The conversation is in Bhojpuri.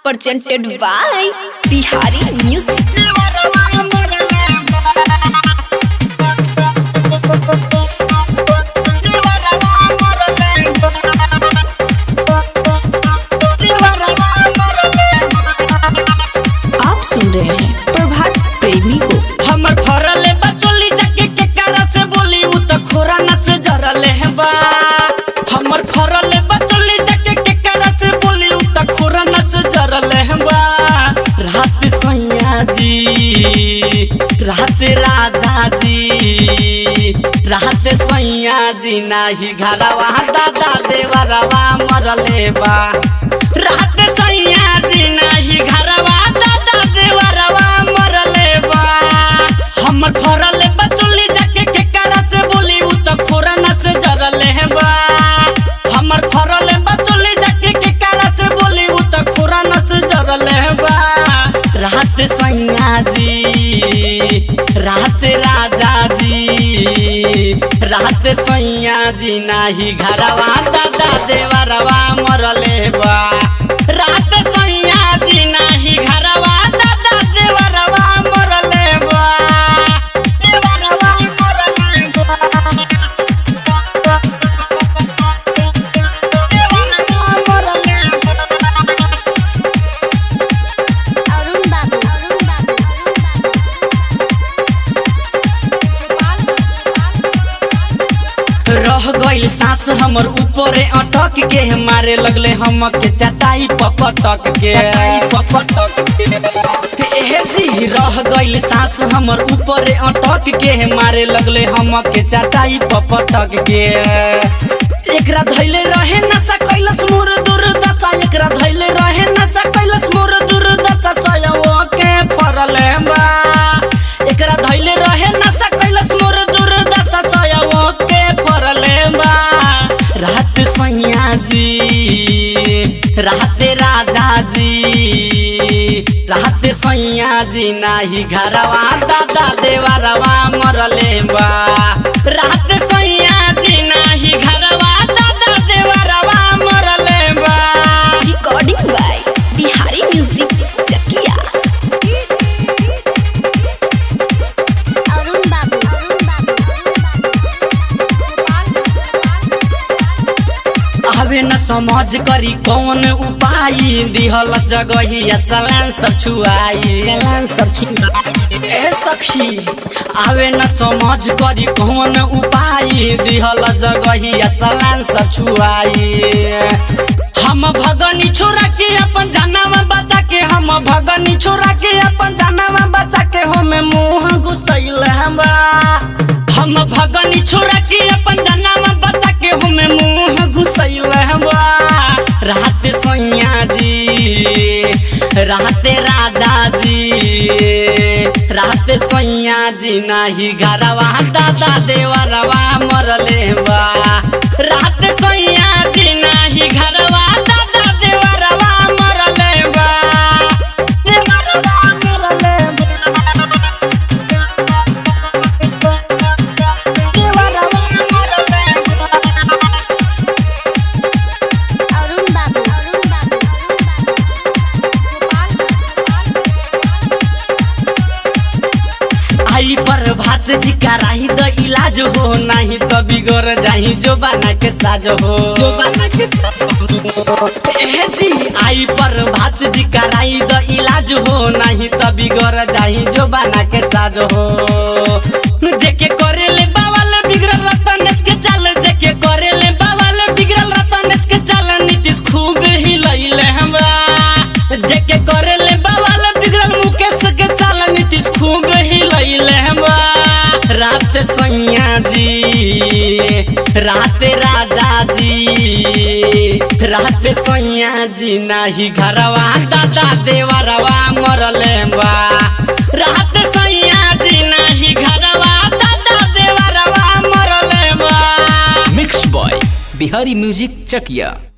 presented by Bihari Music. आप सुन रहे हैं प्रभात प्रेमी को हमर फरले बचोली जाके के कारा से बोली उ त खोरा न से जरले है बा हमर फरले बचोली जाके के कारा से बोली उ त खोरा न से जरले है बा रात सैया जी रात राजा जी रात सैया जी नाही घरवा दादा देवरवा मरले बा रात सैया जी नाही घरवा दादा देवरवा मरले बा हमर फरले बचुली जाके के कारा से बोली उ त खोरा न से जरले है बा हमर फरले बचुली जाके के कारा से बोली उ त खोरा न से जरले है बा रात सैया जी रात राजा जी रात सैया जी नाही घरवा दादा देवरवा मरले बा रात सैया जी नाही घरवा दादा देवरवा मरले बा देवरवा मरले बा देवरवा मरले बा अरुण बाबू अरुण बाबू रह गइल सांस हमर ऊपरे अटक के मारे लगले हम के चटाई पपटक के पपटक के एहे जी रह गइल सांस हमर ऊपरे अटक के मारे लगले हम के चटाई पपटक के एकरा धैले रहे नशा कैलस मोर दुर्दशा एकरा धैले रहे नशा कैलस मोर दुर्दशा सयवो के फरले बा एकरा धैले रहे नशा कैलस मोर दुर्दशा सयवो के फरले बा रात सैया जी रात राजा जी रात सैया जी नाही घरवा दादा देवरवा मरले बा रात सैया जी नाही घरवा दादा देवरवा मरले बा Recording by Bihari Music Chakia. Arun बाबू अरुण बाबू आवे न समझ करी कौन उपाय दिहल जगही सलान सब छुआई सलान सब छुआई ए सखी आवे न समझ करी कौन उपाय दिहल जगही सलान सब छुआई हम भगनी छोरा के अपन जानवा बचा के हम भगनी छोरा के अपन जानवा बचा के हमें मुंह घुसैल हमरा हम भगनी छोरा के अपन जानवा बचा के हमें मुंह घुसैल हमरा रात सैया जी रात राजा जी रात सैया जी नाही घरवा दादा देवरवा मरले बा रात सैया जी नाही घरवा दादा देवरवा मरले बा देवरवा मरले अरुण बाबू अरुण बाबू आई पर भात जी कराही द इलाज हो नहीं तो बिगड़ जाही जो बना के साज हो जो बना के साज हो ए जी आई पर भात जी कराही द इलाज हो नहीं तो बिगड़ जाही जो बना के साज हो जेके करे ले बावल बिगड़ल रतनेश के चाल जेके करे ले बावल बिगड़ल रतनेश के चाल नीतीश खूब ही लइले हमरा जेके करे ले बावल बिगड़ल मुकेश के चाल नीतीश खूब ही लइले हमरा रात सैया जी रात राजा जी रात सैया जी नाही घरवा दादा देवरवा मरले बा रात सैया जी नाही घरवा दादा देवरवा मरले बा मिक्स बॉय बिहारी म्यूजिक चकिया